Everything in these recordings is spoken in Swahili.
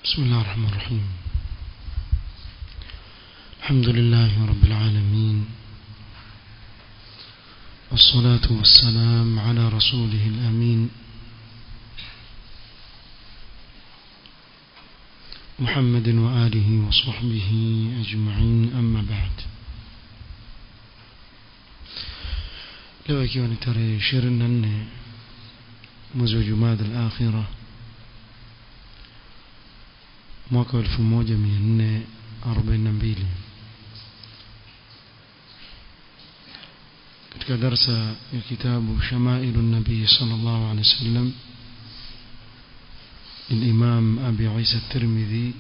بسم الله الرحمن الرحيم الحمد لله رب العالمين والصلاة والسلام على رسوله الأمين محمد وآله وصحبه أجمعين أما بعد leo ikiwa ni tarehe ishirini na nne mwezi wa jumada al-akhira mwaka wa elfu moja mia nne arobaini na mbili katika darsa ya kitabu shamailu nabii sal llahu alehi wa sallam للإمام أبي عيسى الترمذي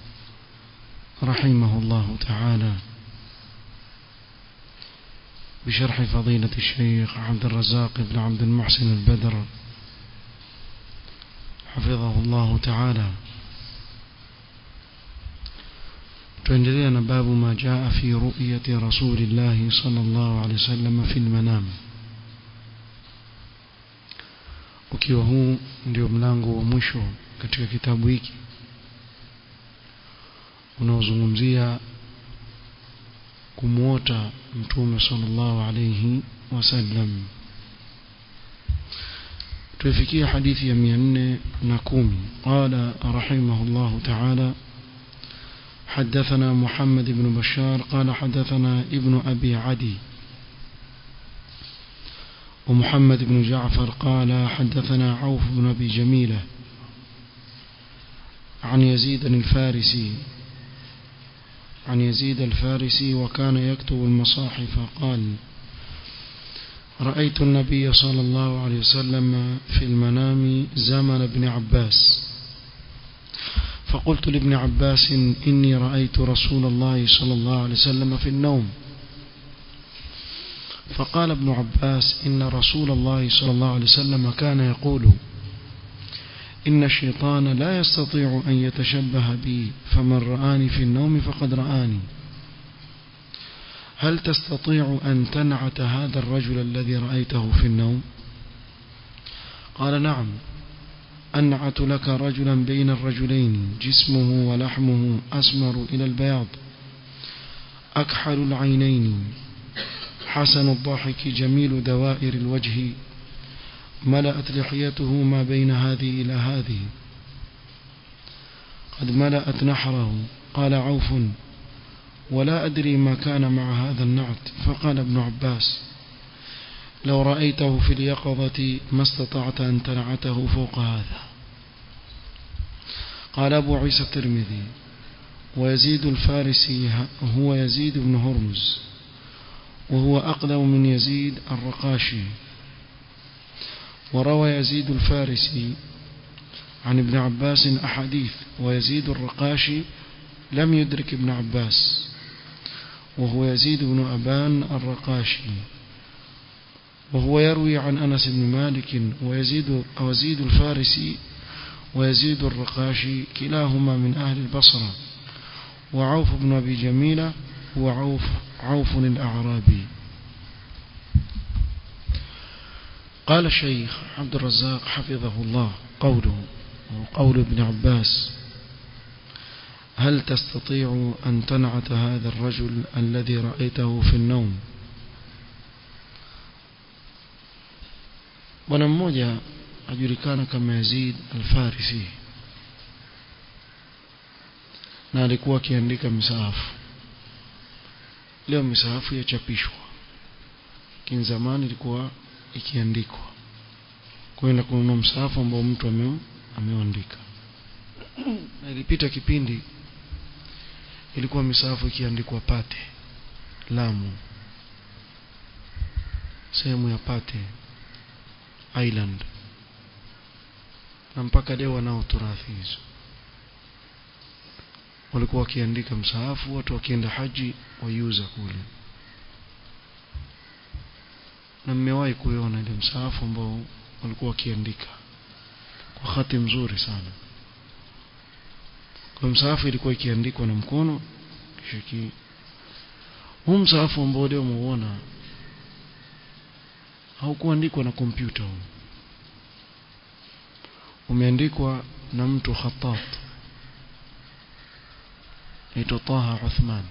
رحمه الله تعالى بشرح فضيلة الشيخ عبد الرزاق بن عبد المحسن البدر حفظه الله تعالى تندلنا باب ما جاء في رؤية رسول الله صلى الله عليه وسلم في المنام ukiwa huu ndio mlango wa mwisho katika kitabu hiki unaozungumzia kumwota mtume sallallahu alayhi wasallam tuifikia hadithi ya 410 qala rahimahullah ta'ala حدثنا محمد بن بشار قال حدثنا ابن أبي عدي ومحمد بن جعفر قال حدثنا عوف بن أبي جميلة عن يزيد الفارسي عن يزيد الفارسي وكان يكتب المصاحف قال رأيت النبي صلى الله عليه وسلم في المنام زمن ابن عباس فقلت لابن عباس إني رأيت رسول الله صلى الله عليه وسلم في النوم فقال ابن عباس إن رسول الله صلى الله عليه وسلم كان يقول إن الشيطان لا يستطيع أن يتشبه بي فمن رآني في النوم فقد رآني هل تستطيع أن تنعت هذا الرجل الذي رأيته في النوم قال نعم أنعت لك رجلا بين الرجلين جسمه ولحمه أسمر إلى البياض أكحل العينين حسن الضحك جميل دوائر الوجه ملأت لحيته ما بين هذه إلى هذه قد ملأت نحره قال عوف ولا أدري ما كان مع هذا النعت فقال ابن عباس لو رأيته في اليقظة ما استطعت أن تنعته فوق هذا قال أبو عيسى الترمذي ويزيد الفارسي هو يزيد بن هرمز وهو أقدم من يزيد الرقاشي وروى يزيد الفارسي عن ابن عباس أحاديث ويزيد الرقاشي لم يدرك ابن عباس وهو يزيد بن أبان الرقاشي وهو يروي عن أنس بن مالك ويزيد ويزيد الفارسي ويزيد الرقاشي كلاهما من أهل البصرة وعوف بن أبي جميلة هو عوف عوف الأعرابي قال الشيخ عبد الرزاق حفظه الله قوله وقول ابن عباس هل تستطيع أن تنعت هذا الرجل الذي رأيته في النوم bwana mmoja ajulikana kama Yazid al-Farisi na alikuwa akiandika misahafu leo misahafu yachapishwa lakini zamani ilikuwa ikiandikwa kwenda kununua msahafu ambao mtu ame, ameandika na ilipita kipindi ilikuwa misahafu ikiandikwa Pate Lamu sehemu ya Pate Island na mpaka leo wanao turathi hizo walikuwa wakiandika msahafu watu wakienda haji waiuza kule na mmewahi kuiona ile msahafu ambao walikuwa wakiandika kwa hati mzuri sana kwa msahafu ilikuwa ikiandikwa na mkono kisha huu msahafu ambao leo muona haukuandikwa na kompyuta huu umeandikwa na mtu khatat aitwa Taha Uthman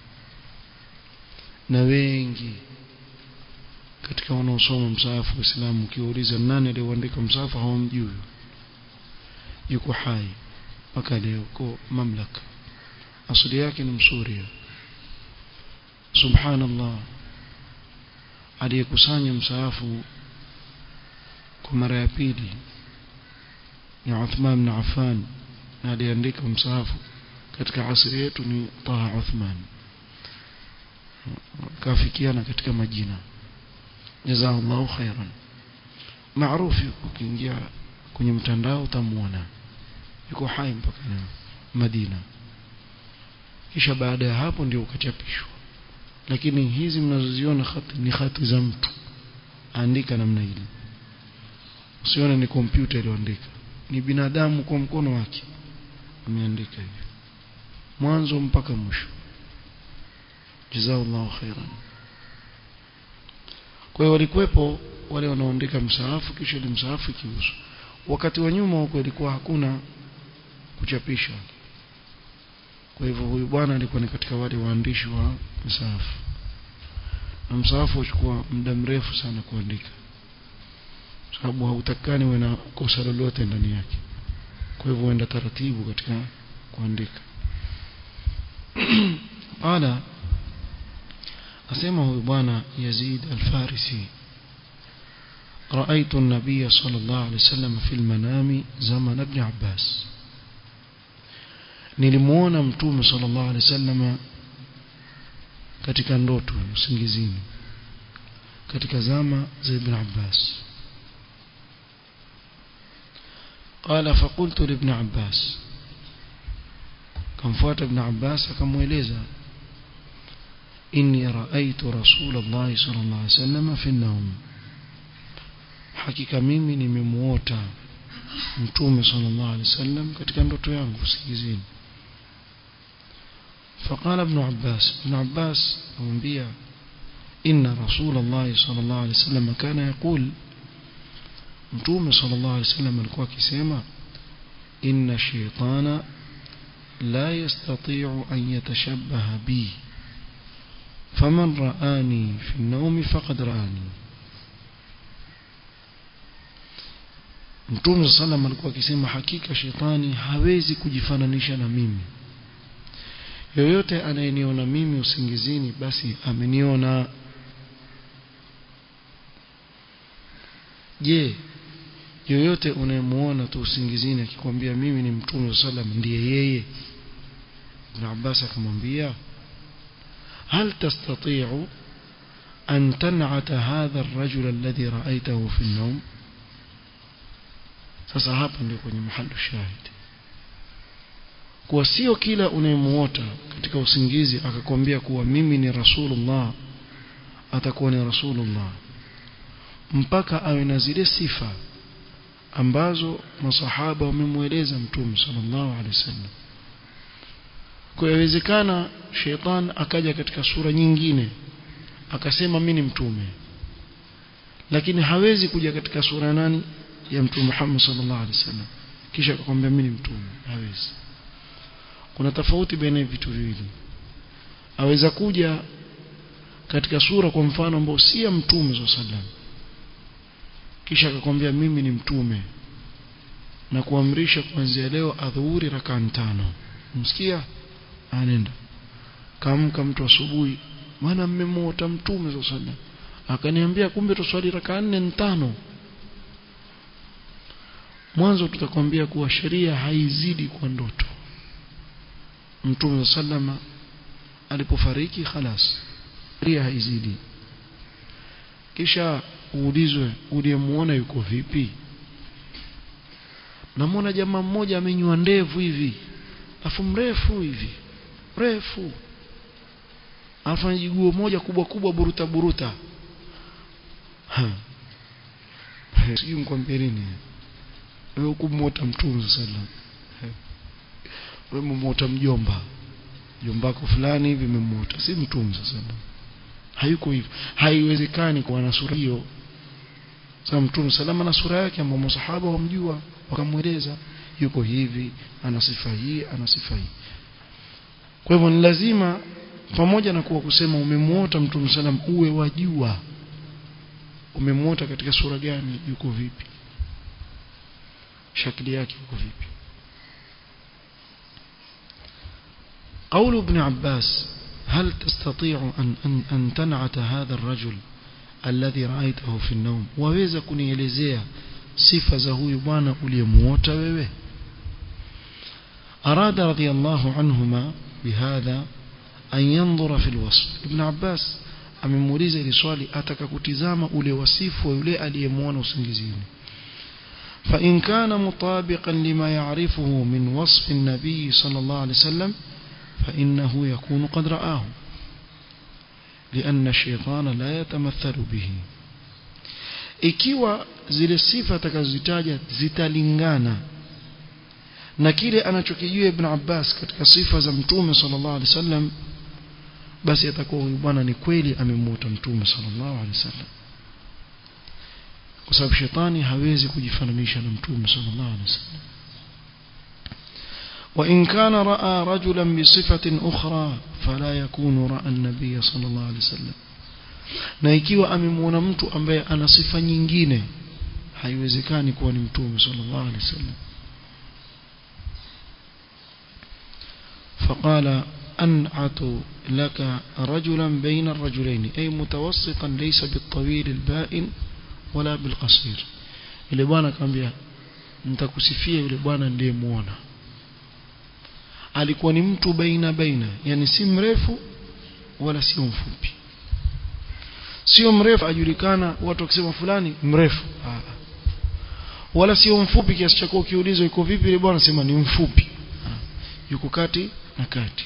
na wengi katika wanaosoma msahafu wa Uislamu ukiuliza nani aliyeandika msahafu hawamjui yuko hai mpaka leo kwa mamlaka asili yake ni msuria subhanallah aliyekusanya msahafu kwa mara ya pili ni Uthman bin Affan na aliandika msahafu katika asili yetu ni Taha Uthman kafikiana katika majina jazakallahu khairan maarufu ukiingia kwenye mtandao utamuona yuko hai mpaka leo Madina kisha baada ya hapo ndio ukachapishwa lakini hizi mnazoziona khati ni khati za mtu andika namna ile usione ni kompyuta iliyoandika ni binadamu kwa mkono wake ameandika hivi mwanzo mpaka mwisho jazakallahu khairan kwa hiyo walikuwepo wale wanaoandika msaafu kisha ile msaafu ikiuzwa wakati wa nyuma huko ilikuwa hakuna kuchapisha kwa hivyo huyu bwana alikuwa ni katika wale waandishi wa msaafu na msaafu huchukua muda mrefu sana kuandika sababu hautakani uwe na kosa lolote ndani yake kwa hivyo uenda taratibu katika kuandika qala asema huyu bwana Yazid al-Farisi رأيت النبي صلى الله عليه وسلم في المنام زمن ابن عباس nilimuona mtume sallallahu alaihi wasallam katika ndoto usingizini katika zama za ibn Abbas قال فقلت لابن عباس كمفوات ابن عباس akamweleza إني رأيت رسول الله صلى الله عليه وسلم في النوم hakika mimi nimemuota mtume sallallahu alaihi wasallam katika ndoto yangu usikizini فقال ابن عباس ابن عباس أمبيا إن رسول الله صلى الله عليه وسلم كان يقول متوم صلى الله عليه وسلم alikuwa akisema إن الشيطان لا يستطيع أن يتشبه بي فمن رآني في النوم فقد رآني Mtume sallam alikuwa akisema hakika shetani hawezi kujifananisha na mimi. Yoyote anayeniona mimi usingizini basi ameniona. Je, yoyote unayemuona tu usingizini akikwambia mimi ni Mtume sallam ndiye yeye? Ibn Abbas akamwambia هل تستطيع أن تنعت هذا الرجل الذي رأيته في النوم sasa hapa ndio kwenye mahali shahidi kuwa sio kila unayemuota katika usingizi akakwambia kuwa mimi ni rasulullah atakuwa ni rasulullah mpaka awe na zile sifa ambazo masahaba wamemweleza mtume sallallahu alaihi wasallam kwa yawezekana sheitan akaja katika sura nyingine akasema mimi ni mtume lakini hawezi kuja katika sura nani ya mtume Muhammad sallallahu alaihi wasallam kisha akakwambia mimi ni mtume hawezi kuna tofauti baina vitu viwili aweza kuja katika sura kwa mfano ambao si ya mtume sallallahu alaihi wasallam kisha akakwambia mimi ni mtume na kuamrisha kuanzia leo adhuhuri rakaa tano msikia anenda kamka mtu asubuhi maana mmemwota mtume sallallahu alaihi wasallam akaniambia kumbe tuswali rakaa nne tano mwanzo tutakwambia kuwa sheria haizidi kwa ndoto mtume sallama alipofariki khalas sheria haizidi kisha uulizwe uliyemuona yuko vipi namwona jamaa mmoja amenywa ndevu hivi afu mrefu hivi mrefu afanya jiguo moja kubwa kubwa buruta buruta sijui mkwambie nini wewe kumwota mtume sallam wewe mmwota mjomba jombako fulani hivi mmemwota si mtume sallam hayuko hivyo haiwezekani kuwa na sura hiyo sasa mtume salama na sura yake ambao masahaba wamjua wakamweleza yuko hivi ana sifa hii ana sifa hii kwa hivyo ni lazima pamoja na kuwa kusema umemuota mtume sallam uwe wajua umemuota katika sura gani yuko vipi shakli yake yuko vipi قول ابن عباس هل تستطيع أن, أن, أن تنعت هذا الرجل الذي رأيته في النوم waweza kunielezea sifa za huyu bwana uliyemuota wewe أراد رضي الله عنهما بهذا أن ينظر في الوصف ابن عباس amemuuliza ili swali ataka kutizama ule wasifu wa yule aliyemuona usingizini فإن كان مطابقا لما يعرفه من وصف النبي صلى الله عليه وسلم فإنه يكون قد رآه لأن الشيطان لا يتمثل به ikiwa zile sifa atakazozitaja zitalingana na kile anachokijua Ibn Abbas katika sifa za Mtume sallallahu alaihi wasallam basi atakuwa huyu bwana ni kweli amemuota Mtume sallallahu alaihi wasallam kwa sababu shetani hawezi kujifananisha na Mtume sallallahu alaihi wasallam وإن كان رأى رجلا بصفة أخرى فلا يكون رأى النبي صلى الله عليه وسلم na ikiwa amemwona mtu ambaye ana sifa nyingine haiwezekani kuwa ni mtume sallallahu alaihi wasallam فقال أنعت لك رجلا بين الرجلين أي متوسطا ليس بالطويل البائن ولا بالقصير ile bwana akamwambia nitakusifia yule bwana ndiye muona alikuwa ni mtu baina baina yani si mrefu wala sio mfupi sio mrefu ajulikana watu wakisema fulani mrefu Aa. wala sio mfupi kiasi cha kuwa ukiulizwa yuko vipi ile bwana sema ni mfupi Aa. yuko kati na kati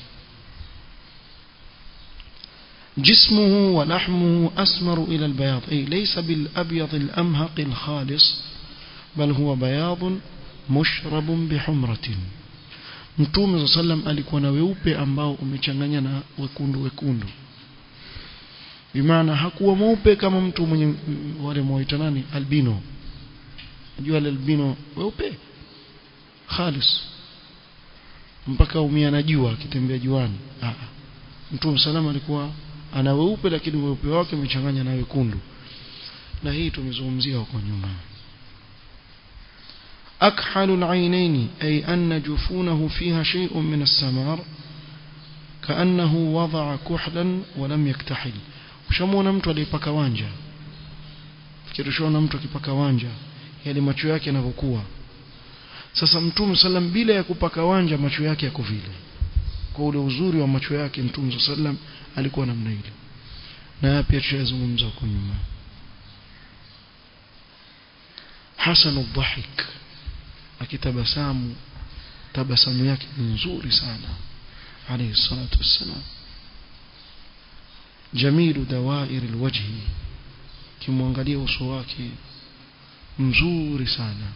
جسمه ولحمه أسمر إلى البياض أي ليس بالأبيض الأمهق الخالص بل هو بياض مشرب بحمرة Mtume sallam alikuwa na weupe ambao umechanganya na wekundu wekundu. Bimaana hakuwa mweupe kama mtu mwenye wale mwaita nani albino. Unajua albino weupe khalis. Mpaka umia na jua akitembea juani. Ah. Mtume sallam alikuwa ana weupe lakini weupe wake umechanganya na wekundu. Na hii tumezungumzia huko nyuma. أكحل العينين أي أن جفونه فيها شيء من السمار كأنه وضع كحلا ولم يكتحل ushamuona mtu aliyepaka wanja fikirishona mtu akipaka wanja yale macho yake yanavyokuwa sasa mtume sallam bila ya kupaka wanja macho yake yako vile kwa ule uzuri wa macho yake mtume sallam alikuwa namna ile na pia tushazungumza huko nyuma hasanu dhahik akitabasamu tabasamu yake nzuri sana alayhi salatu wassalam jamilu dawair alwajhi kimwangalia uso wake mzuri sana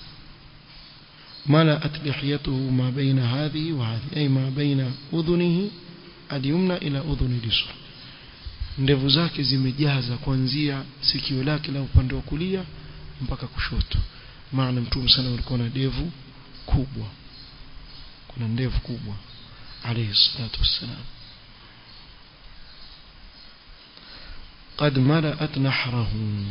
ملأت لحيته ما بين هذه وهذه أي ما بين أذنه اليمنى إلى أذن اليسرى ndevu zake zimejaza kuanzia sikio lake la upande wa kulia mpaka kushoto maana mtume sana alikuwa na ndevu kubwa kuna ndevu kubwa alayhi salatu wassalam قد ملأت نحره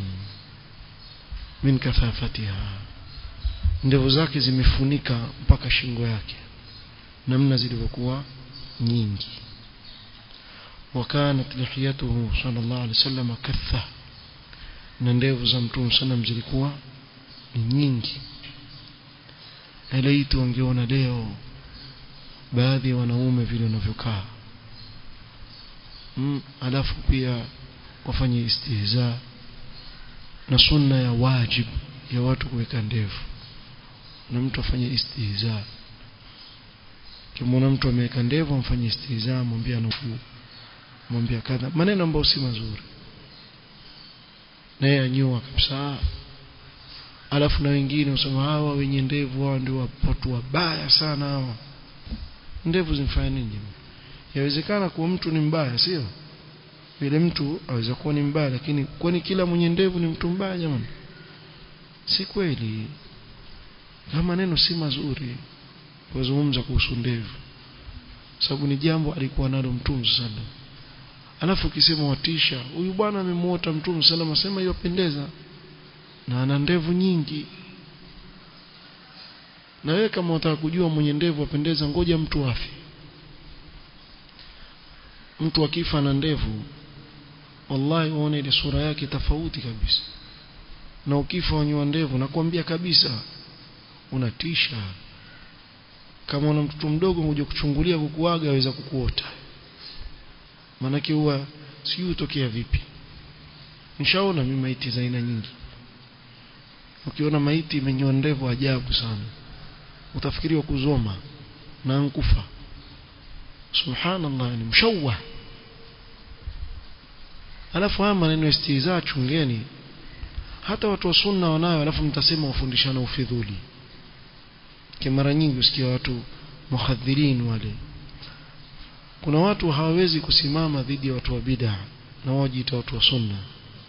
من كثافتها ndevu zake zimefunika mpaka shingo yake namna zilivyokuwa nyingi وكانت لحيته صلى الله عليه وسلم كثة na ndevu za mtume sallam zilikuwa ni nyingi elaitu wangeona leo baadhi ya wanaume vile wanavyokaa mm, alafu pia wafanye istihza na sunna ya wajib ya watu kuweka ndevu na mtu afanye istihza kimwona mtu ameweka ndevu amfanye istihza mwambie anukuu mwambie kadha maneno ambayo si mazuri naye anyua kabisa alafu na wengine usema hawa wenye ndevu hawa ndio watu wabaya sana hawa ndevu zimfanya nini yawezekana kuwa mtu ni mbaya sio vile mtu aweza kuwa ni mbaya lakini kwani kila mwenye ndevu ni mtu mbaya jamani si kweli kama maneno si mazuri kuzungumza kuhusu ndevu sababu ni jambo alikuwa nalo mtume sallam alafu ukisema watisha huyu bwana amemuota mtume sallam asema yopendeza na ana ndevu nyingi na wewe kama unataka kujua mwenye ndevu apendeza ngoja mtu afi mtu akifa na ndevu wallahi uone ile sura yake tofauti kabisa na ukifa wanywa ndevu nakwambia kabisa unatisha kama una mtoto mdogo unakuja kuchungulia kukuaga aweza kukuota maanake huwa sijui utokea vipi nishaona mimi maiti za aina nyingi ukiona maiti imenyoa ndevu ajabu sana utafikiriwa kuzoma na nkufa subhanallah ni mshawah alafu haya maneno istihza chungeni hata watu wa sunna wanayo alafu mtasema wafundishana ufidhuli kwa mara nyingi usikia watu muhadhirin wale kuna watu hawawezi kusimama dhidi ya watu wa bid'a na wajiita watu wa sunna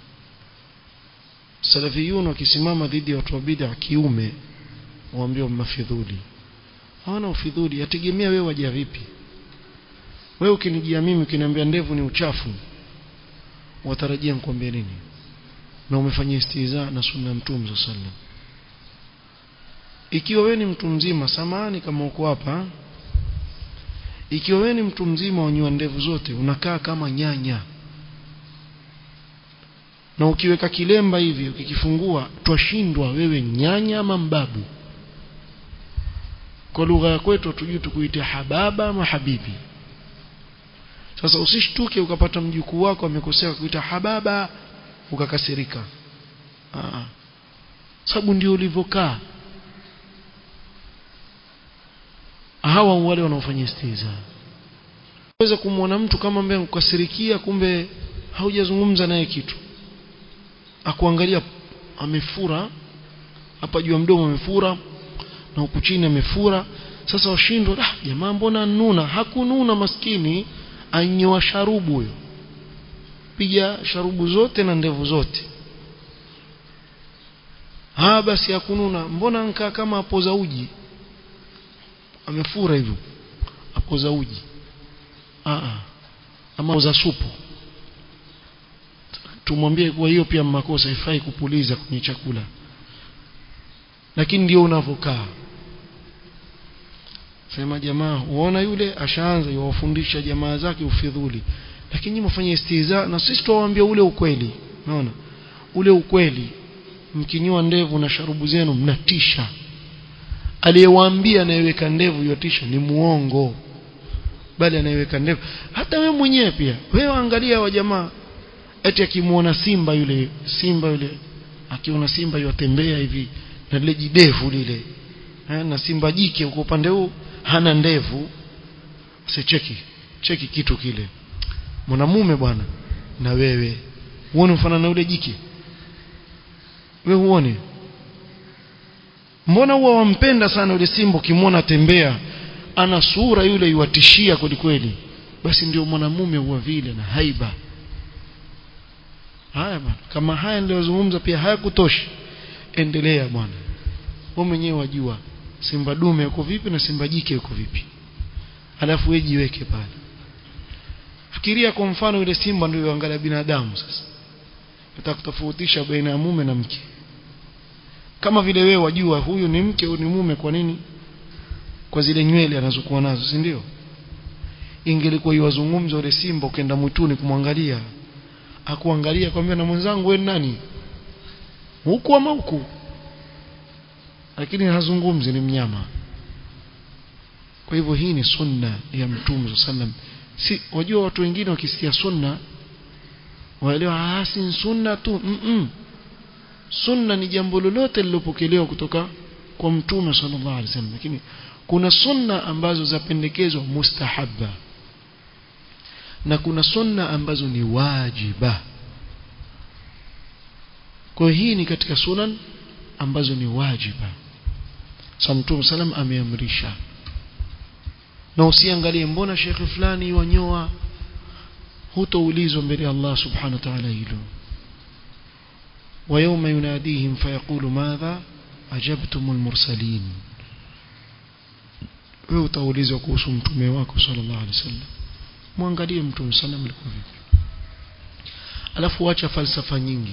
salafiyun wakisimama dhidi ya watu wa bid'a kiume waambiwa mafidhuli hawana ufidhuli yategemea wewe waja vipi wewe ukinijia mimi ukiniambia ndevu ni uchafu watarajia nikwambie nini na umefanyia istiza na sunna mtume sallam ikiwa wewe ni mtu mzima samani kama uko hapa ikiwa wewe ni mtu mzima wanyua ndevu zote unakaa kama nyanya na ukiweka kilemba hivi ukikifungua twashindwa wewe nyanya ama mbabu kwa lugha ya kwetu tujui tukuite hababa ama habibi sasa usishtuke ukapata mjukuu wako amekosea kuita hababa ukakasirika ah sababu ndio ulivyokaa hawa wale wanaofanya istiza unaweza kumwona mtu kama ambaye kukasirikia kumbe haujazungumza naye kitu akuangalia amefura hapa juu ya mdomo amefura na huku chini amefura sasa washindwa ah jamaa mbona nuna hakununa maskini anyoa sharubu huyo piga sharubu zote na ndevu zote ha basi hakununa mbona nkaa kama apoza uji amefura hivyo apoza uji ah ama apoza supu tumwambie kuwa hiyo pia makosa haifai kupuliza kwenye chakula lakini ndio unavokaa sema jamaa uona yule ashaanza yuwafundisha jamaa zake ufidhuli lakini nyinyi mfanye istiza na sisi tuwaambia ule ukweli unaona ule ukweli mkinyoa ndevu na sharubu zenu mnatisha aliyewaambia anayeweka ndevu yotisha ni muongo bali anayeweka ndevu hata wewe mwenyewe pia wewe angalia wa jamaa eti akimuona simba yule simba yule akiona simba yotembea hivi na lile jidevu lile na simba jike uko upande huu hana ndevu sicheki cheki kitu kile mwanamume bwana na wewe uone mfano na yule jike wewe uone mbona huwa wampenda sana yule simba ukimwona tembea ana sura yule iwatishia kweli kweli basi ndio mwanamume huwa vile na haiba haya bwana kama haya niliyozungumza pia hayakutoshi endelea bwana wewe mwenyewe wajua simba dume yuko vipi na simba jike yuko vipi alafu wewe jiweke pale fikiria kwa mfano yule simba ndio angalia binadamu sasa utakutofautisha baina ya mume na mke kama vile wewe wajua huyu ni mke huyu ni mume kwa nini kwa zile nywele anazokuwa nazo si ndio ingelikuwa iwazungumza yule simba ukaenda mwituni kumwangalia akuangalia kwambia na mwenzangu wewe nani huku ama huku lakini hazungumzi ni mnyama kwa hivyo hii ni sunna ya mtume sallam si wajua watu wengine wakisikia sunna waelewa ah si sunna tu mm -mm. sunna ni jambo lolote lilopokelewa kutoka kwa mtume sallallahu alaihi wasallam lakini kuna sunna ambazo zapendekezwa mustahabba na kuna sunna ambazo ni wajiba kwa hii ni katika sunan ambazo ni wajiba sa mtume salam ameamrisha na usiangalie mbona shekhe fulani wanyoa hutoulizwa mbele ya Allah subhanahu wa ta'ala hilo ويوم يناديهم فيقول ماذا أجبتم المرسلين wewe utaulizwa kuhusu mtume wako sallallahu alaihi wasallam muangalie mtume sallam alikuwa vipi alafu acha falsafa nyingi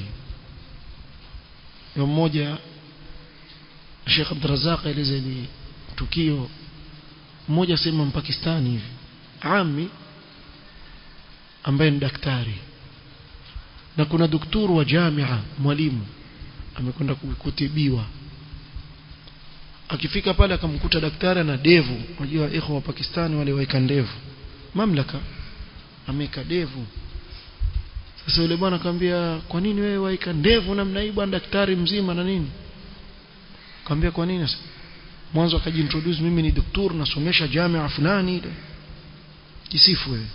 yule mmoja Sheikh Abdurrazzaq eleza ni tukio mmoja sema mpakistani hivi ami ambaye ni daktari na kuna daktari wa jamia mwalimu amekwenda kutibiwa akifika pale akamkuta daktari na devu unajua ikhwa wa Pakistani wale waika ndevu mamlaka ameka devu sasa yule bwana akamwambia kwa nini wewe waika ndevu namna hii bwana daktari mzima na nini akamwambia kwa nini sasa mwanzo akajiintroduce mimi ni daktari nasomesha jamia fulani jisifu wewe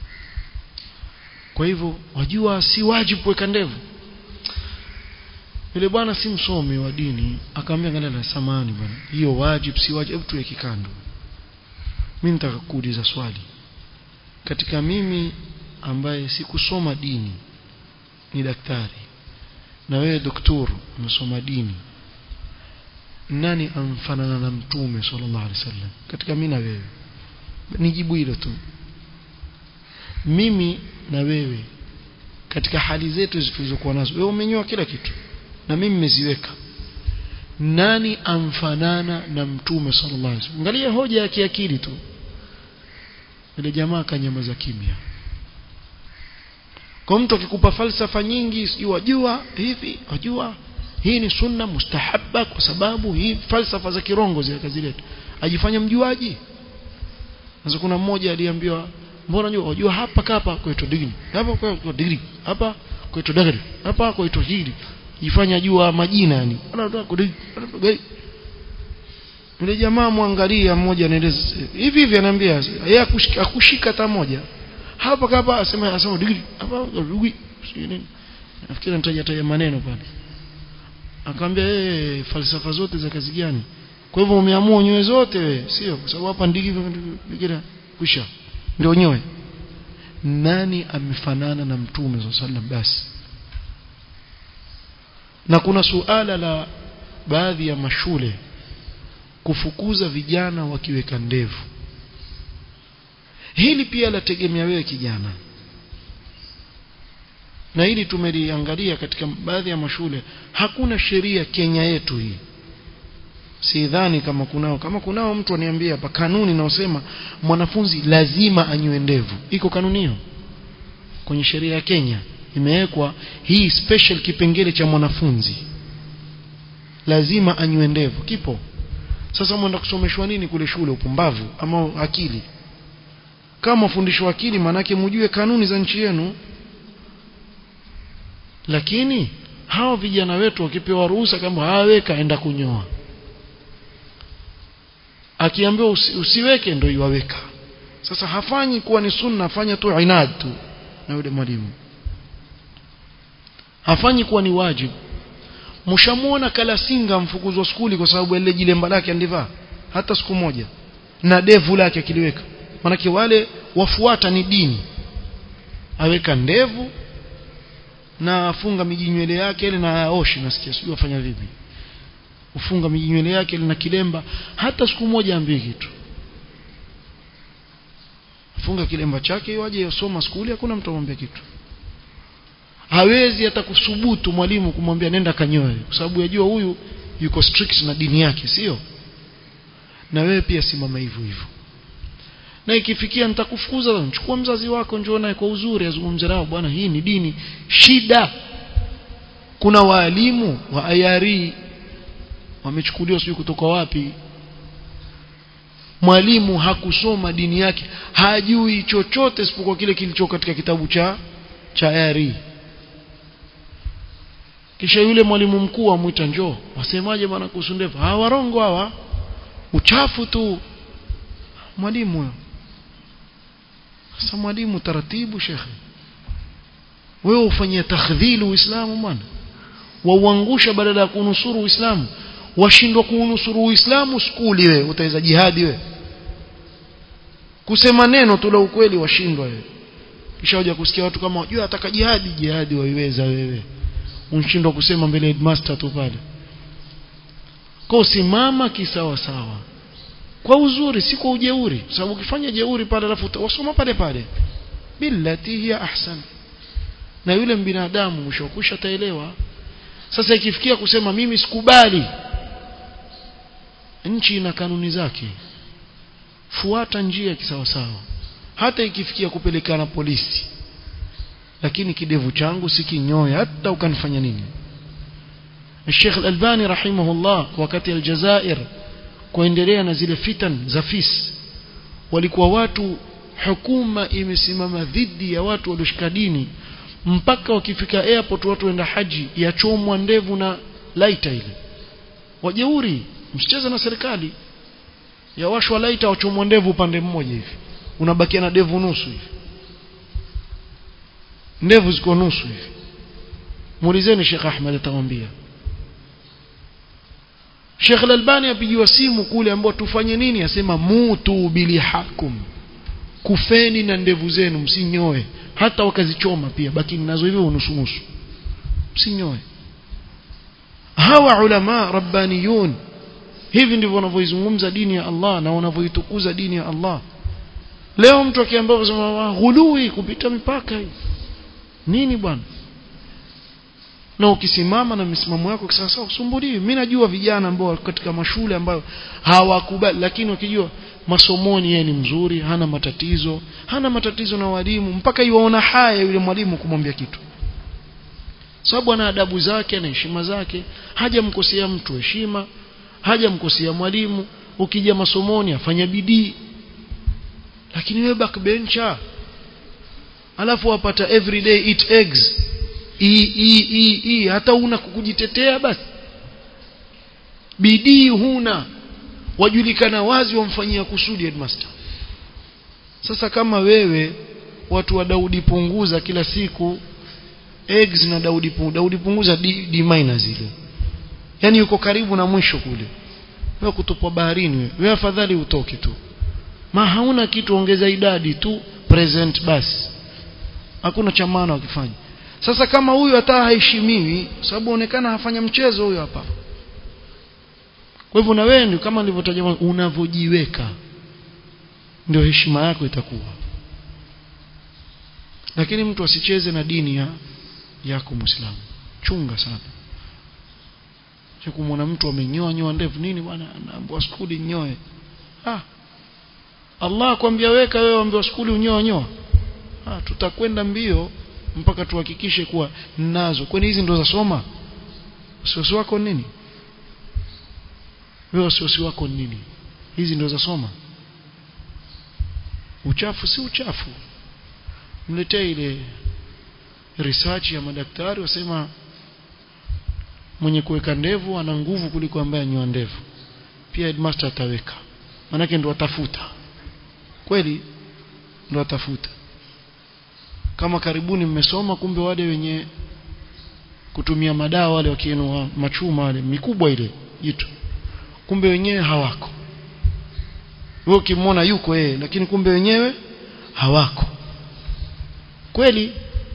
kwa hivyo wajua si wajibu kuweka ndevu yule bwana si msomi wa dini akamwambia ngana samani bwana hiyo wajibu si wajibu hebu tuweke kando mimi nitaka kuuliza swali katika mimi ambaye sikusoma dini ni daktari na wewe daktari umesoma dini nani amfanana na mtume sallallahu alaihi wasallam katika mimi na wewe nijibu hilo tu mimi na wewe katika hali zetu zilizokuwa nazo wewe umenyoa kila kitu na mimi nimeziweka nani amfanana na mtume sallallahu alaihi wasallam angalia hoja ya kiakili tu ile jamaa kanyamaza kimya kwa mtu akikupa falsafa nyingi sijui wajua hivi wajua hii ni sunna mustahabba kwa sababu hii falsafa za kirongo zile kazileta ajifanya mjuaji sasa kuna mmoja aliambiwa mbona unajua wajua hapa kapa kwetu digri hapa kwa digri hapa kwetu digri hapa kwetu hili jifanya jua majina yani yule jamaa mwangalia mmoja anaeleza hivi hivi anaambia yeye akushika hata moja hapa kapa asema asema digri hapa digri nini nafikiri nitaja taja maneno pale akamwambia eh falsafa zote za kazi gani kwa hivyo umeamua nyoe zote wewe sio kwa sababu hapa ndigi bikira kusha ndio nyoe nani amefanana na mtume sallallahu basi na kuna suala la baadhi ya mashule kufukuza vijana wakiweka ndevu hili pia lategemea wewe kijana na hili tumeliangalia katika baadhi ya mashule hakuna sheria Kenya yetu hii sidhani kama kunao kama kunao mtu aniambia hapa kanuni naosema mwanafunzi lazima anywe ndevu iko kanuni hiyo kwenye sheria ya Kenya imewekwa hii special kipengele cha mwanafunzi lazima anywe ndevu kipo sasa mwenda kusomeshwa nini kule shule upumbavu ama akili kama fundisho akili manake mjue kanuni za nchi yenu lakini hao vijana wetu wakipewa ruhusa kama haweka enda kunyoa akiambiwa usi, usiweke ndio iwaweka sasa hafanyi kuwa ni sunna afanya tu inad tu na yule mwalimu hafanyi kuwa ni wajibu mshamuona kalasinga mfukuzwa skuli kwa sababu ile jilemba lake andivaa hata siku moja na devu lake akiliweka manake wale wafuata ni dini aweka ndevu na afunga mijinywele yake ile na aoshi nasikia sijui afanya vipi ufunga mijinywele yake ile na kilemba hata siku moja ambii kitu afunga kilemba chake waje yosoma skuli hakuna mtu amwambia kitu hawezi hata kusubutu mwalimu kumwambia nenda kanyoe kwa sababu yajua huyu yuko strict na dini yake sio na wewe pia simama hivyo hivyo na ikifikia nitakufukuza mchukua mzazi wako njoo naye kwa uzuri azungumze nao bwana hii ni dini shida kuna waalimu wa ayari wamechukuliwa sijui kutoka wapi mwalimu hakusoma dini yake hajui chochote isipokuwa kile kilicho katika kitabu cha cha ayari kisha yule mwalimu mkuu amwita njoo wasemaje bwana kuhusu ndevu hawa warongo hawa uchafu tu mwalimu huyo sasa mwalimu taratibu shekhe wewe ufanyia takhdhili uislamu bwana wauangusha badala ya kunusuru uislamu washindwa kuunusuru uislamu skuli wewe utaweza jihadi wewe kusema neno tu la ukweli washindwa wewe kisha hoja kusikia watu kama wajua ataka jihadi jihadi waiweza wewe unshindwa kusema mbele headmaster tu pale kwa simama kisawa sawa kwa uzuri si kwa ujeuri sababu ukifanya jeuri pale alafu wasoma pale pale billati hiya ahsan na yule binadamu mwisho kusha taelewa sasa ikifikia kusema mimi sikubali nchi ina kanuni zake fuata njia kisawasawa hata ikifikia kupelekana polisi lakini kidevu changu sikinyoya hata ukanifanya nini Sheikh Al-Albani rahimahullah wakati Aljazair kuendelea na zile fitan za fis walikuwa watu hukuma imesimama dhidi ya watu walioshika dini mpaka wakifika airport watu waenda haji yachomwa ndevu na laita ile wajeuri msicheze na serikali yawashwa laita wachomwa ndevu upande mmoja hivi unabakia na ndevu nusu hivi ndevu ziko nusu hivi muulizeni Sheikh Ahmed atawaambia Sheikh Al-Albani apigiwa simu kule ambao tufanye nini asema mutu bilihakum kufeni na ndevu zenu msinyoe hata wakazichoma pia baki nazo hivyo nusu nusu msinyoe hawa ulama rabbaniyun hivi ndivyo wanavyoizungumza dini ya Allah na wanavyoitukuza dini ya Allah leo mtu akiambia kusema ghului kupita mipaka hii nini bwana na ukisimama na misimamo yako kisasa usumbuliwi mimi najua vijana ambao katika mashule ambayo hawakubali lakini wakijua masomoni yeye ni mzuri hana matatizo hana matatizo na walimu mpaka iwaona haya yule mwalimu kumwambia kitu sababu ana adabu zake na heshima zake hajamkosea mtu heshima hajamkosea mwalimu ukija masomoni afanya bidii lakini wewe backbencher alafu wapata everyday eat eggs i, i, i, i, hata una kukujitetea basi bidii huna wajulikana wazi wamfanyia kusudi headmaster sasa kama wewe watu wa Daudi punguza kila siku eggs na Daudi punguza Daudi punguza D, D minor zile yani yuko karibu na mwisho kule wewe kutupwa baharini wewe wewe afadhali utoke tu ma hauna kitu ongeza idadi tu present basi hakuna cha maana wakifanya sasa kama huyu hata haheshimiwi sababu onekana hafanya mchezo huyo hapa kwa hivyo na wewe ndio kama nilivyotaja unavojiweka ndio heshima yako itakuwa lakini mtu asicheze na dini ya yako muislamu chunga sana cha kumwona mtu amenyoa nyoa ndevu nini bwana anaambiwa skuli nyoe ah Allah akwambia weka wewe ambiwa skuli unyoa nyoa ah tutakwenda mbio mpaka tuhakikishe kuwa nazo kwani hizi ndo za soma wasiwasi wako nini wewe wasiwasi wako nini hizi ndo za soma uchafu si uchafu mletee ile research ya madaktari wasema mwenye kuweka ndevu ana nguvu kuliko ambaye anyoa ndevu pia headmaster ataweka manake ndo atafuta kweli ndo atafuta kama karibuni mmesoma kumbe wale wenye kutumia madawa wale wakienua machuma wale mikubwa ile jitu kumbe wenyewe hawako wewe ukimwona yuko yeye lakini kumbe wenyewe hawako kweli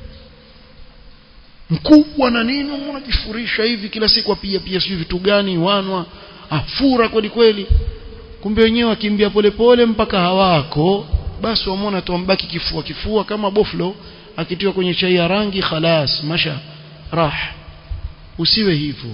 mkubwa na nini unajifurisha hivi kila siku apiga pia sio vitu gani wanwa afura kweli kweli kumbe wenyewe wakimbia polepole mpaka hawako basi wamwona tu ambaki kifua kifua kama boflo akitiwa kwenye chai ya rangi khalas masha rah usiwe hivyo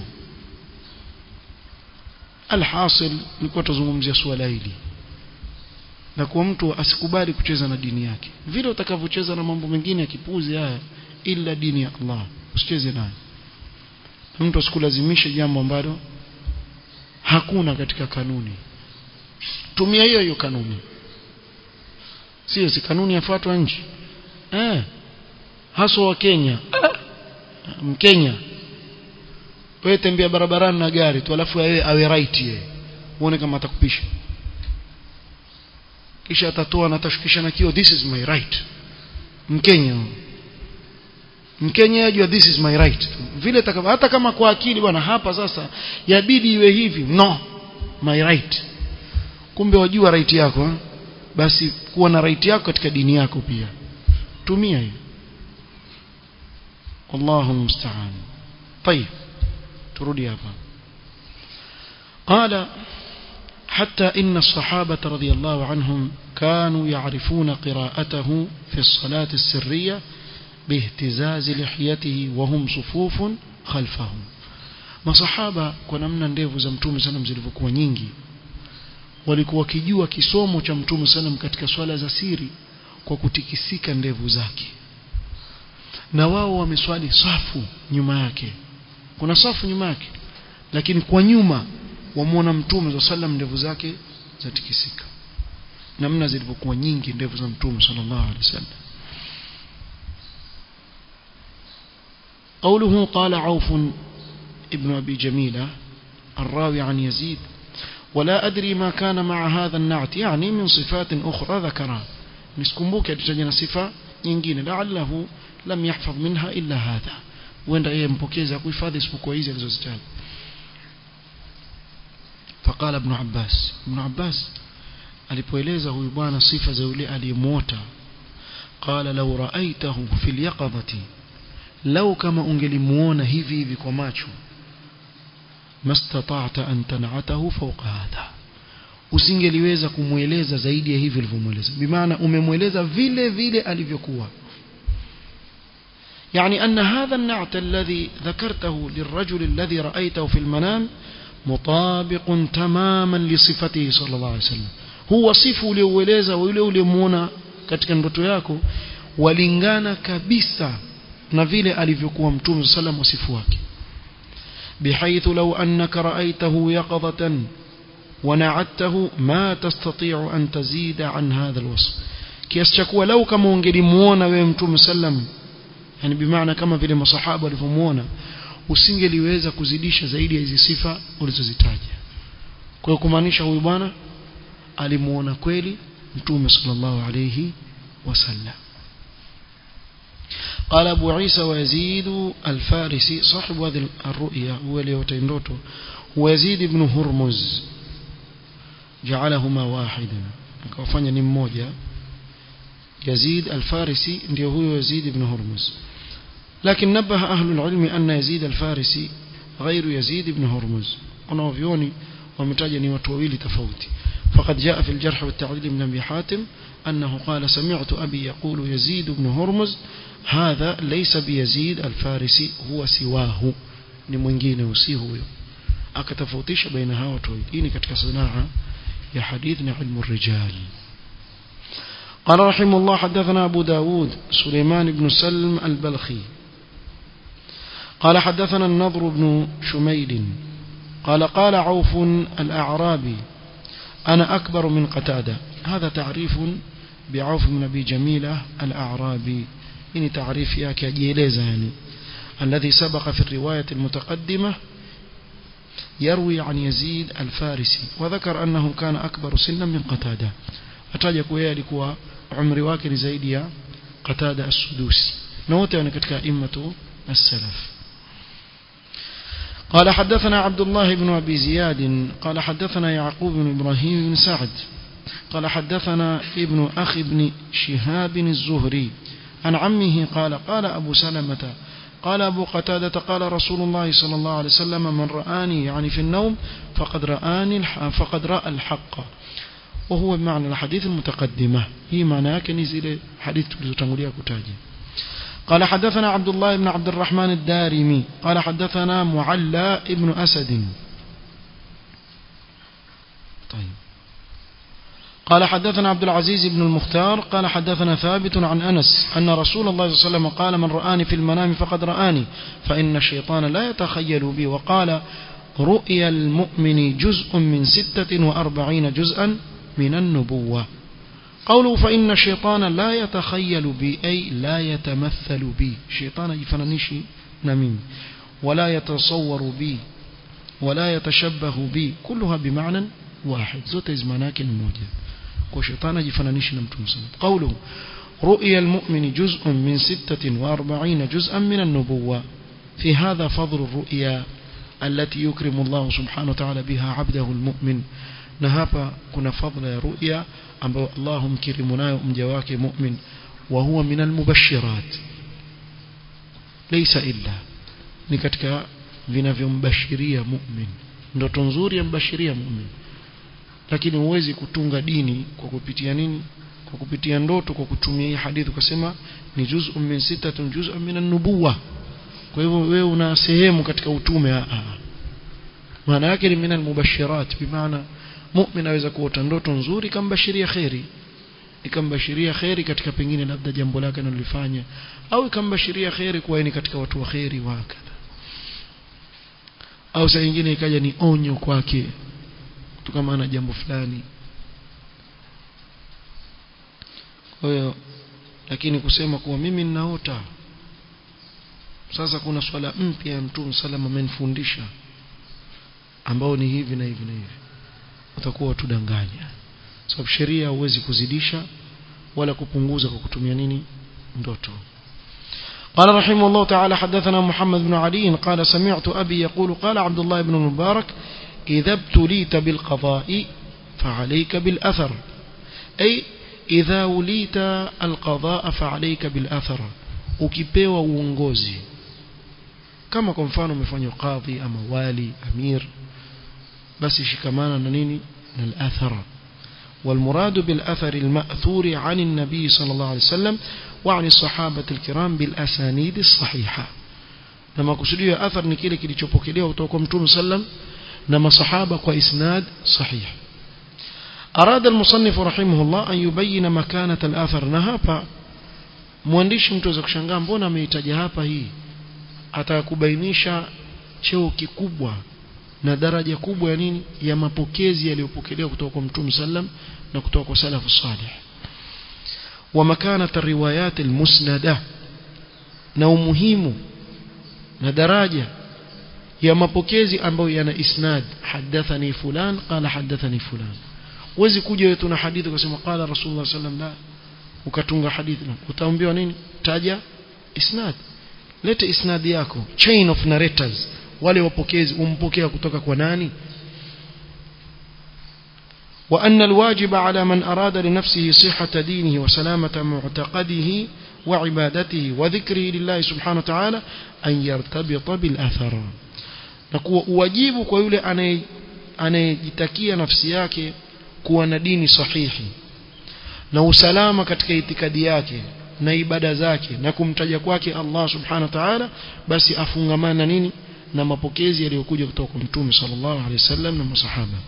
alhasil nilikuwa tuzungumzia swala hili na kwa mtu asikubali kucheza na dini yake vile utakavyocheza na mambo mengine ya kipuzi haya ila dini ya Allah usicheze nayo mtu asikulazimishe jambo ambalo hakuna katika kanuni tumia hiyo hiyo kanuni sio si kanuni yafuatwa nchi eh haswa wa Kenya mkenya wewe tembea barabarani na gari tu alafu yeye awe right yeye uone kama atakupisha kisha atatoa na atashukisha na kio this is my right mkenya mkenya ajua this is my right vile takava, hata kama kwa akili bwana hapa sasa yabidi iwe hivi no my right kumbe wajua right yako ha? basi kuwa na right yako katika dini yako pia tumia hiyo Allahu musta'an طيب turudi hapa قال حتى إن الصحابة رضي الله عنهم كانوا يعرفون قراءته في الصلاة السرية باهتزاز لحيته وهم صفوف خلفهم masahaba kwa namna ndevu za mtume sana zilivyokuwa nyingi walikuwa wakijua kisomo cha mtume sana katika swala za siri kwa kutikisika ndevu zake na wao wameswali safu nyuma yake kuna safu nyuma yake lakini kwa nyuma wamwona mtume za sallam ndevu zake zatikisika namna zilivyokuwa nyingi ndevu za mtume sallallahu alaihi wasallam قوله قال عوف ابن أبي جميلة الراوي عن يزيد ولا أدري ما كان مع هذا النعت يعني من صفات أخرى ذكرها نسكمبوك يتجنى صفة nyingine لعله لم يحفظ منها إلا هذا وين yeye mpokezi akuhifadhi isipokuwa hizi alizozitaja فقال ابن عباس ابن عباس alipoeleza huyu bwana sifa za yule aliyemuota qala law ra'aytahu fil yaqadati law kama ungelimuona hivi hivi kwa macho mastata'ta an tan'atahu fawqa hadha usingeliweza kumweleza zaidi ya hivi ulivyomweleza bimaana umemweleza vile vile alivyokuwa يعني أن هذا النعت الذي ذكرته للرجل الذي رأيته في المنام مطابق تماما لصفته صلى الله عليه وسلم هو صفه ulioueleza yule ulimuona katika ndoto yako walingana kabisa na vile alivyokuwa mtume sallam wasifu wake بحيث لو أنك رأيته يقظة ونعدته ما تستطيع أن تزيد عن هذا الوصف kiasi cha kuwa lau kama ungelimuona wewe mtume sallam yani bimaana kama vile masahaba walivyomuona usingeliweza kuzidisha zaidi ya hizi sifa ulizozitaja kwa hiyo kumaanisha huyu bwana alimuona kweli mtume sallallahu alayhi wasallam قال أبو عيسى ويزيد الفارسي صاحب هذه الرؤيا هو ليوتيندوتو هو يزيد بن هرمز جعلهما واحدا كوفanya ni mmoja يزيد الفارسي ndio huyo يزيد بن هرمز لكن نبه أهل العلم أن يزيد الفارسي غير يزيد بن هرمز wanaovioni wametaja ni watu wawili tofauti فقد جاء في الجرح والتعديل من أبي حاتم أنه قال سمعت أبي يقول يزيد بن هرمز هذا ليس بيزيد الفارسي هو سواه ni mwingine usi huyo akatofautisha baina hao watu wawili hii ni katika sanaa ya hadith na ilmu rijal قال رحمه الله حدثنا أبو داود سليمان بن سلم البلخي قال حدثنا النضر بن شميل قال قال عوف الأعرابي أنا أكبر من قتادة هذا تعريف بعوف بن أبي جميلة الأعرابي إني تعريف ياك جيليزا يعني الذي سبق في الرواية المتقدمة يروي عن يزيد الفارسي وذكر أنه كان أكبر سنا من قتادة أتاجك ويالك عمري واكر زيد قتادة السدوسي نوتي أنا كتك أئمة السلف قال حدثنا عبد الله بن أبي زياد قال حدثنا يعقوب بن إبراهيم بن سعد قال حدثنا ابن أخي بن شهاب الزهري عن عمه قال قال أبو سلمة قال أبو قتادة قال رسول الله صلى الله عليه وسلم من رآني يعني في النوم فقد رآني فقد رأى الحق وهو بمعنى الحديث المتقدمة هي معناه كنزل حديث تنقلية كتاجي قال حدثنا عبد الله بن عبد الرحمن الدارمي قال حدثنا معلى ابن أسد طيب قال حدثنا عبد العزيز بن المختار قال حدثنا ثابت عن أنس أن رسول الله صلى الله عليه وسلم قال من رآني في المنام فقد رآني فإن الشيطان لا يتخيل بي وقال رؤيا المؤمن جزء من ستة وأربعين جزءا من النبوة قوله فإن الشيطان لا يتخيل بي أي لا يتمثل بي شيطان يفننشي نميم ولا يتصور بي ولا يتشبه بي كلها بمعنى واحد زوت زماناك الموجة وشيطان يفننشي نمتم قوله رؤيا المؤمن جزء من ستة وأربعين جزءا من النبوة في هذا فضل الرؤيا التي يكرم الله سبحانه وتعالى بها عبده المؤمن نهابا كنا فضل رؤيا ambayo Allah humkirimu nayo mja wake mu'min wa huwa min almubashirat laysa illa ni katika vinavyombashiria mu'min ndoto nzuri yambashiria mu'min lakini huwezi kutunga dini kwa kupitia nini kwa kupitia ndoto kwa kutumia hii hadithi ukasema ni juz'un min sittatin juz'un min an-nubuwa kwa hivyo wewe una sehemu katika utume a maana yake ni min al-mubashirat bimaana mu'min aweza kuota ndoto nzuri kambashiria khairi ikambashiria khairi katika pengine labda jambo lake analifanya au ikambashiria khairi kuwa ni katika watu wa khairi wa kadha au saa nyingine ikaja ni onyo kwake kutokana na jambo fulani kwa hiyo lakini kusema kuwa mimi ninaota sasa kuna swala mpya ya mtume salama amenifundisha ambao ni hivi na hivi na hivi utakuwa tudanganya sababu sheria huwezi kuzidisha wala kupunguza kwa kutumia nini ndoto قال رحمه الله تعالى حدثنا محمد بن علي قال سمعت أبي يقول قال عبد الله بن المبارك إذا ابتليت بالقضاء فعليك بالأثر أي إذا وليت القضاء فعليك بالأثر ukipewa uongozi kama kwa mfano umefanywa kadhi ama wali amir basi shikamana na nini na al-athar والمراد بالأثر المأثور عن النبي صلى الله عليه وسلم وعن الصحابة الكرام بالأسانيد الصحيحة لما كسدوا أثر نكيل كي تشوبوكيليا وتوكم توم سلم نما صحابة وإسناد صحيح أراد المصنف رحمه الله أن يبين مكانة الأثر نهابا mwandishi mtu aweza kushangaa mbona ameitaja hapa hii atakubainisha cheo kikubwa na daraja kubwa ya nini ya mapokezi yaliyopokelewa kutoka kwa Mtume sallam na kutoka kwa salafu salih wa makanata riwayat almusnada na umuhimu na daraja ya mapokezi ambayo yana isnad hadathani fulan qala hadathani fulan uwezi kuja wewe tuna hadithi ukasema qala rasulullah sallam la ukatunga hadithi na utaambiwa nini taja isnad leta isnad yako chain of narrators wale wapokezi umpokea kutoka kwa nani وأن الواجب على من أراد لنفسه صحة دينه وسلامة معتقده وعبادته وذكره لله سبحانه وتعالى أن يرتبط بالأثر نقول واجب كيولي anayejitakia nafsi yake kuwa na dini sahihi na usalama katika itikadi yake na ibada zake na kumtaja kwake Allah subhanahu wa ta'ala basi afungamana nini na mapokezi yaliyokuja kutoka kwa Mtume sallallahu alaihi wasallam na masahaba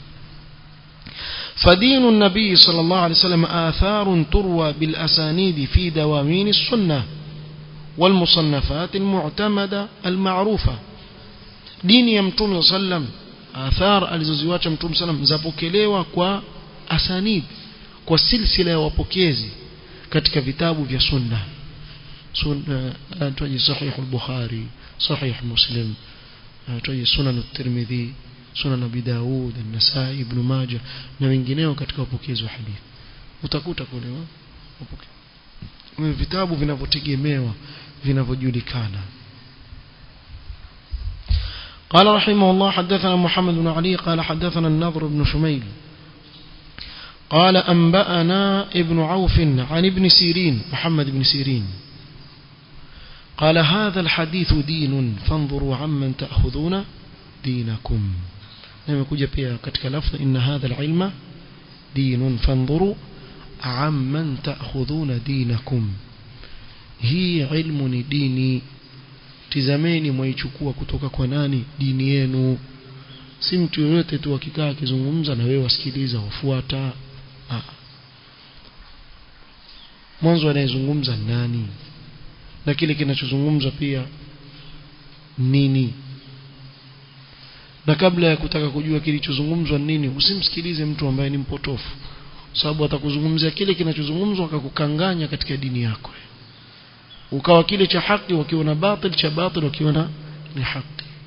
فدين النبي صلى الله عليه وسلم آثار تروى بالأسانيد في دواوين السنة والمصنفات المعتمدة المعروفة دين يمتوم صلى الله عليه وسلم آثار alizoziwacha Mtume sallam zapokelewa kwa asanid kwa silsila ya wapokezi katika vitabu vya sunna sunna tuaje sahih al-bukhari sahih muslim tuaje sunan at-tirmidhi sunan abi daud an-nasai ibn majah na wengineo katika wapokezi wa hadithi utakuta kule wapokezi vitabu vinavyotegemewa vinavyojulikana قال رحمه الله حدثنا محمد بن علي قال حدثنا النضر بن شميل قال أنبأنا ابن عوف عن ابن سيرين محمد بن سيرين قال هذا الحديث دين فانظروا عمن تأخذون دينكم لما كجا pia katika lafظ إن هذا العلم دين فانظروا عمن تأخذون دينكم hii ilmu ni dini tizameni mwaichukua kutoka kwa nani dini yenu si mtu yoyote tu akikaa akizungumza na wewe wasikiliza wafuata mwanzo anayezungumza nani na kile kinachozungumzwa pia nini na kabla ya kutaka kujua kilichozungumzwa nini usimsikilize mtu ambaye ni mpotofu sababu atakuzungumzia kile kinachozungumzwa akakukanganya katika dini yako ukawa kile cha haki wakiona batil cha batil wakiona ni haki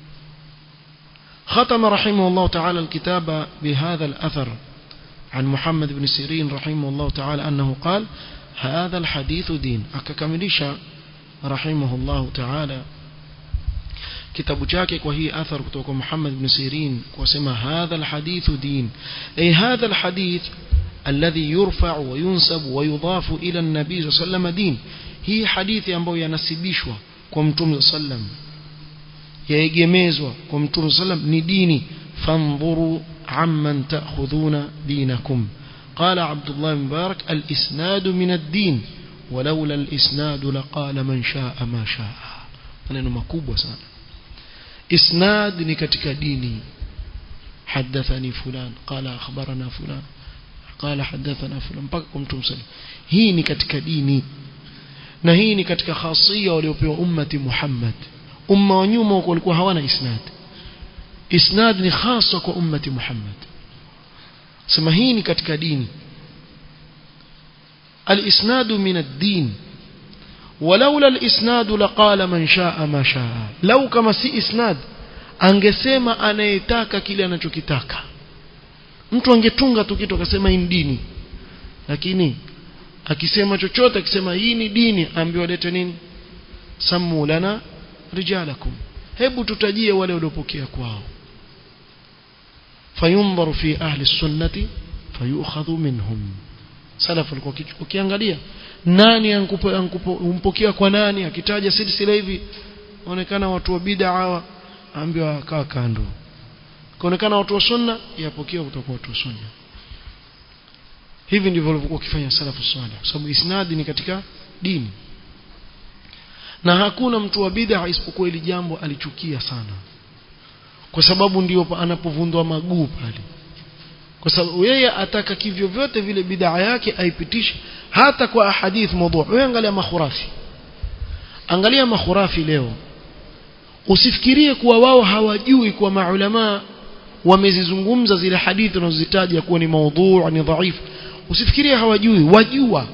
ختم رحمه الله تعالى الكتاب بهذا الأثر عن محمد بن سيرين رحمه الله تعالى أنه قال هذا الحديث دين أككمليش رحمه الله تعالى كتاب جاكك وهي أثر كتوك محمد بن سيرين وسمى هذا الحديث دين أي هذا الحديث الذي يرفع وينسب ويضاف إلى النبي صلى الله عليه وسلم دين هي حديث أنبو ينسبيشوا كمتم صلى الله عليه وسلم yaegemezwa kwa mtume sallam ni dini fandhuru عمن تأخذون دينكم قال عبد الله بن مبارك الإسناد من الدين ولولا الإسناد لقال من شاء ما شاء maneno makubwa sana isnad ni katika dini حدثني فلان قال أخبرنا فلان قال حدثنا فلان mpaka kwa mtu msali hii ni katika dini na hii ni katika khasia waliopewa ummati Muhammad umma wa nyuma walikuwa hawana isnad isnad ni hasa kwa ummati Muhammad sema hii ni katika dini الإسناد من الدين ولولا الإسناد لقال من شاء ما شاء لو كما سي إسناد angesema anayetaka kile anachokitaka mtu angetunga tu kitu akasema hii ni dini lakini akisema chochote akisema hii ni dini ambiwa lete nini samu lana rijalakum hebu tutajie wale waliopokea kwao fayundharu fi ahli sunnati fayukhadhu minhum salaf walikuwa ukiangalia nani umpokea kwa nani akitaja silsila hivi onekana watu wa bid'a hawa ambiwa kaa kando kaonekana watu wa sunna yapokea kutoka watu wa sunna hivi ndivyo walivyokuwa wakifanya salafu salih kwa sababu isnadi ni katika dini na hakuna mtu wa bid'a isipokuwa ili jambo alichukia sana kwa sababu ndio anapovundwa maguu pale kwa sababu yeye ataka kivyo vyote vile bid'a yake aipitishe hata kwa ahadith mawdu' wewe angalia makhurafi angalia makhurafi leo usifikirie kuwa wao hawajui kuwa maulama wamezizungumza zile hadithi unazozitaja kuwa ni maudhu ni dhaifu usifikirie hawajui wajua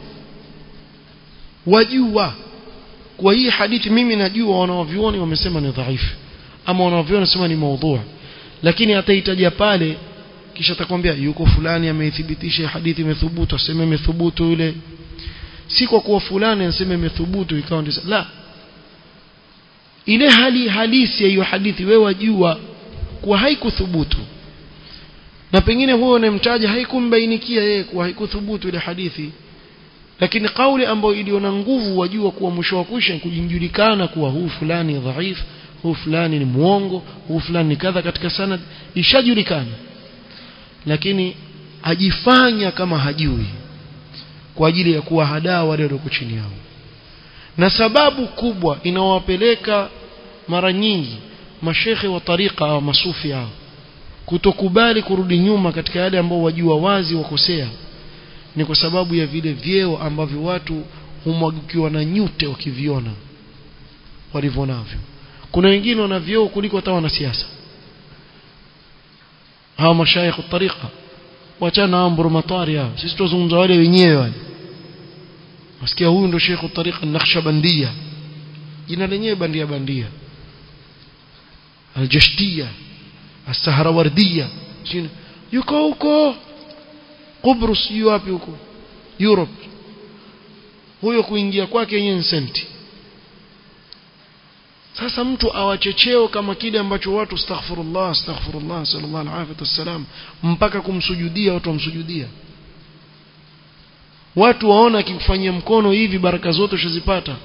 wajua kwa hii hadithi mimi najua wanaovioni wamesema ni dhaifu ama wanaovioni wamesema ni maudhu lakini ataitaja pale kisha atakwambia yuko fulani ameithibitisha hadithi imethubutu aseme imethubutu yule si kwa kuwa fulani anasema imethubutu ikawa ndio la ile hali halisi ya hiyo hadithi wewe wajua kuwa haikuthubutu na pengine huyo unayemtaja haikumbainikia yeye kuwa haikuthubutu ile hadithi lakini kauli ambayo iliona nguvu wajua kuwa mwisho wa kusha kujulikana kuwa huu fulani dhaif huu fulani ni muongo huu fulani ni kadha katika sanad ishajulikana lakini ajifanya kama hajui kwa ajili ya kuwahadaa wale walioko chini yao na sababu kubwa inawapeleka mara nyingi mashekhe wa tariqa au masufi hao kutokubali kurudi nyuma katika yale ambao wajua wazi wakosea ni kwa sababu ya vile vyeo ambavyo watu humwagikiwa na nyute wakiviona walivyonavyo kuna wengine wana vyeo kuliko hata wanasiasa hawa mashaikh tariqa wachana hao mburumatari hao sisi tuzungumza wale wenyewe wale wasikia huyu ndo sheikh tariqa nakhshabandia jina lenyewe bandia bandia aljashtia asahrawardia yuko huko Kubrus yu wapi huko Europe huyo kuingia kwake yenyewe senti sasa mtu awachecheo kama kile ambacho watu astaghfirullah astaghfirullah sallallahu alaihi wasallam mpaka kumsujudia watu wamsujudia watu waona akikufanyia mkono hivi baraka zote ushazipata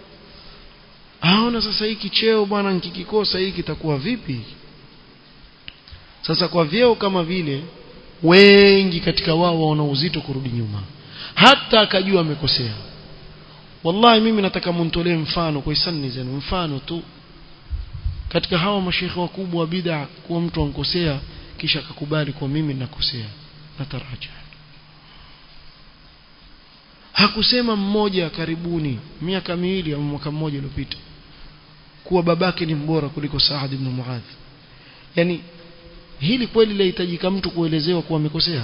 aona sasa hiki cheo bwana nikikikosa hiki kitakuwa vipi sasa kwa vyeo kama vile wengi katika wao waona uzito kurudi nyuma hata akajua amekosea wallahi mimi nataka muntolee mfano kwa hisani zenu mfano tu katika hawa mashekhe wakubwa wa bid'a kuwa mtu ankosea kisha akakubali kwa mimi nakosea nataraja hakusema mmoja karibuni miaka miwili au mwaka mmoja uliopita kuwa babake ni mbora kuliko Saad ibn Muadh yani hili kweli lahitajika mtu kuelezewa kuwa amekosea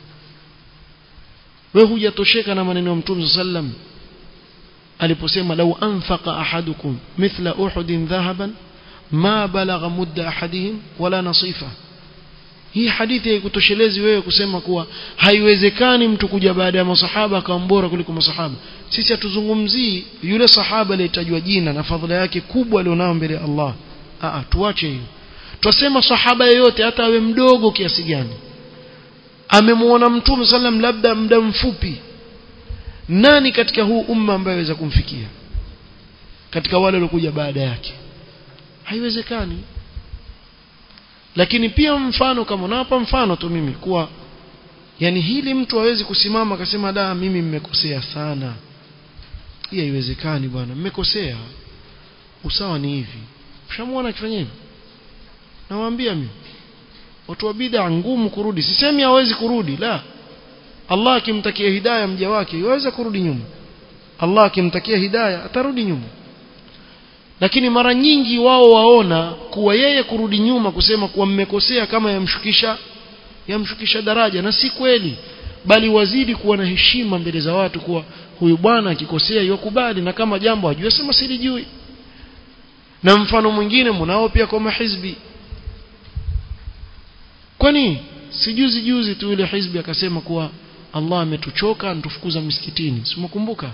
we hujatosheka na maneno ya Mtume sallam aliposema lau anfaqa ahadukum mithla uhudin dhahaban ma balagha mudda ahadihim wala nasifa hii hadithi haikutoshelezi wewe kusema kuwa haiwezekani mtu kuja baada ya masahaba akawa bora kuliko masahaba sisi hatuzungumzii yule sahaba aliyetajwa jina na fadhila yake kubwa alionao mbele ya Allah a tuache hiyo twasema sahaba yeyote hata awe mdogo kiasi gani amemuona mtume sallam labda muda mfupi nani katika huu umma ambaye aweza kumfikia katika wale waliokuja baada yake haiwezekani lakini pia mfano kama nawapa mfano tu mimi kuwa yani hili mtu hawezi kusimama akasema da mimi mmekosea sana hii haiwezekani bwana mmekosea usawa ni hivi ushamuona akifanya hivi nawaambia mimi watu wa bid'a ngumu kurudi sisemi hawezi kurudi la Allah akimtakia hidayah mja wake yaweza kurudi nyuma Allah akimtakia hidayah atarudi nyuma lakini mara nyingi wao waona kuwa yeye kurudi nyuma kusema kuwa mmekosea kama yamshukisha yamshukisha daraja na si kweli bali wazidi kuwa na heshima mbele za watu kuwa huyu bwana akikosea yokubali na kama jambo ajue sema silijui na mfano mwingine mnao pia kwa mahizbi kwani sijuzi juzi tu yule hizbi akasema kuwa Allah ametuchoka antufukuza misikitini simakumbuka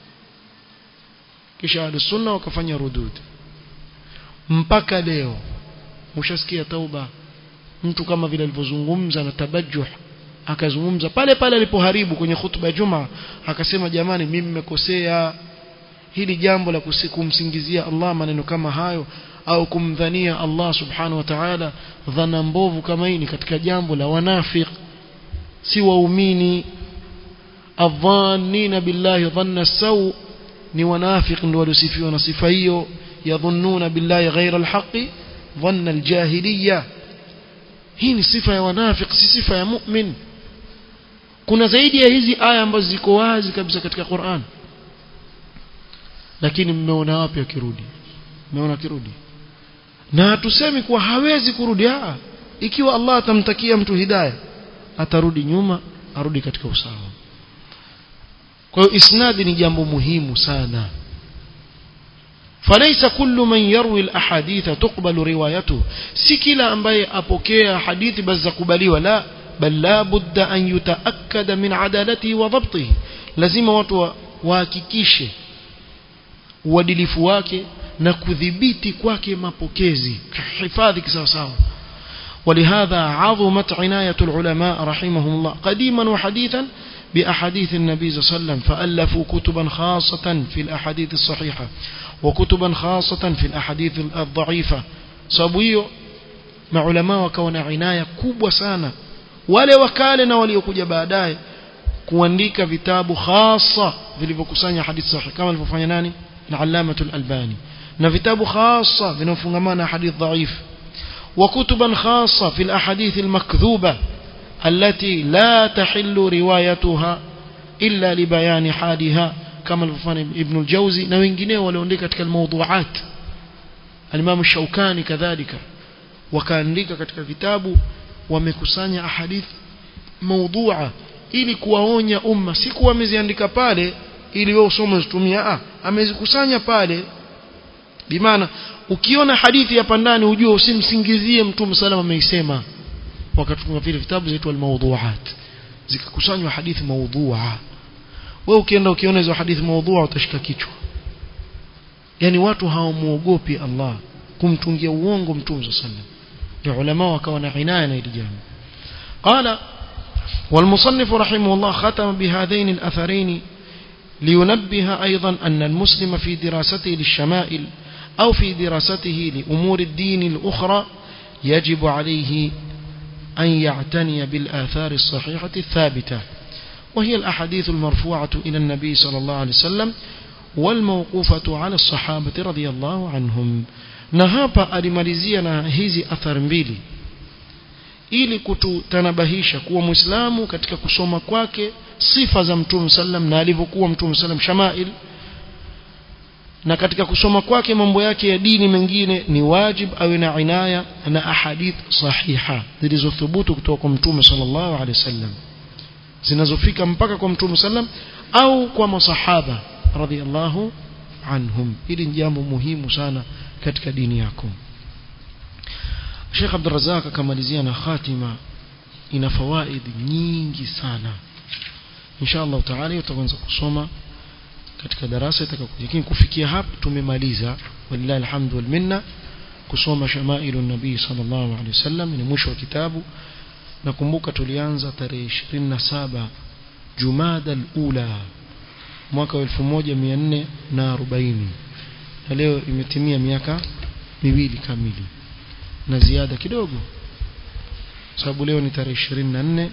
kisha ahlus-sunna wakafanya rudud mpaka leo mshasikia tauba mtu kama vile alivyozungumza na tabajuh akazungumza pale pale alipoharibu kwenye hutuba ya Juma akasema jamani mimi nimekosea hili jambo la kumsingizia Allah maneno kama hayo au kumdhania Allah subhanahu wa ta'ala dhana mbovu kama hii ni katika jambo la wanafiq si waumini adhannina billahi dhanna saw ni wanafiq ndio waliosifiwa na sifa hiyo yadhunnuna billahi ghayra alhaqi dhanna aljahiliyya hii ni sifa ya wanafiq si sifa ya mu'min kuna zaidi ya hizi aya ambazo ziko wazi kabisa katika Qur'an lakini mmeona wapi akirudi mmeona akirudi na hatusemi kuwa hawezi kurudi aa ikiwa Allah atamtakia mtu hidayah atarudi nyuma arudi katika usawa kwa hiyo isnadi ni jambo muhimu sana فليس كل من يروي الاحاديث تقبل روايته si kila ambaye apokea hadithi basi zakubaliwa la bal la budda an yutaakkada min adalatihi wa dhabtihi lazima watu wahakikishe uadilifu wake na kudhibiti kwake mapokezi hifadhi kisawasawa ولهذا عظمت عناية العلماء رحمهم الله قديما وحديثا بأحاديث النبي صلى الله عليه وسلم فألفوا كتبا خاصة في الأحاديث الصحيحة وكتبا خاصة في الأحاديث الضعيفة صابويو مع علماء وكون عناية كوب سانا wale wakale na waliokuja baadaye kuandika vitabu hasa vilivyokusanya hadithi sahihi kama alivyofanya nani na Allamatul Albani na vitabu hasa vinafungamana na hadith dhaif وكتبا خاصة في الأحاديث المكذوبة التي لا تحل روايتها إلا لبيان حالها كما الفان ابن الجوزي na wengineo walioandika katika الموضوعات الإمام الشوكاني كذلك wakaandika katika vitabu wamekusanya ahadith maudhua ili kuwaonya umma si kuwa ameziandika pale ili wewe usome usitumie ah amezikusanya pale bimaana ukiona hadithi hapa ndani ujue usimsingizie mtume salama ameisema wakatunga vile vitabu zaitwa al-mawdu'at zikakusanywa hadithi maudhua wewe ukienda ukiona hizo hadithi maudhua utashika kichwa yani watu hawamuogopi Allah kumtungia uongo mtume sallallahu alaihi wasallam ulama wakawa na inaya na hili jambo qala والمصنف رحمه الله ختم بهذين الأثرين لينبه أيضا أن المسلم في دراسته للشمائل أو في دراسته لأمور الدين الأخرى يجب عليه أن يعتني بالآثار الصحيحة الثابتة وهي الأحاديث المرفوعة إلى النبي صلى الله عليه وسلم والموقوفة على الصحابة رضي الله عنهم نهابا alimalizia hizi athari mbili ili kututanabahisha kuwa muislamu katika kusoma kwake sifa za mtume sallam na alivyokuwa mtume sallam shamail na katika kusoma kwake mambo yake ya dini mengine ni wajib awe na inaya na ahadith sahiha zilizothubutu kutoka kwa mtume sallallahu alaihi wasallam zinazofika mpaka kwa mtume sallam au kwa masahaba radhiallahu anhum hili ni jambo muhimu sana katika dini yako Sheikh Abdul Razak akamalizia na khatima ina fawaid nyingi sana inshallah taala utaanza kusoma katika darasa itakayokuja lakini kufikia hapa tumemaliza walillahi alhamdu wal minna kusoma shamailu nabii sallallahu alaihi wasallam ni mwisho wa kitabu nakumbuka tulianza tarehe 27 Jumada al-Ula mwaka wa 1440 na leo imetimia miaka miwili kamili na ziada kidogo sababu leo ni tarehe 24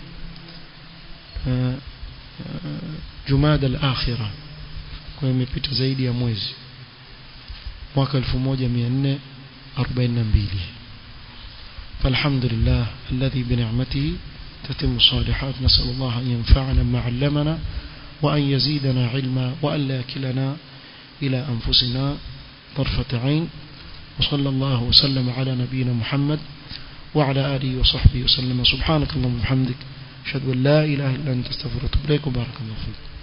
Jumada al-Akhirah kwa imepita zaidi ya mwezi mwaka 1442 فالحمد لله الذي بنعمته تتم الصالحات نسأل الله أن ينفعنا ما علمنا وأن يزيدنا علما وأن لا يكلنا إلى أنفسنا طرفة عين وصلى الله وسلم على نبينا محمد وعلى آله وصحبه وسلم سبحانك اللهم وبحمدك أشهد أن لا إله إلا أنت استغفرك وأتوب إليك وبارك الله فيك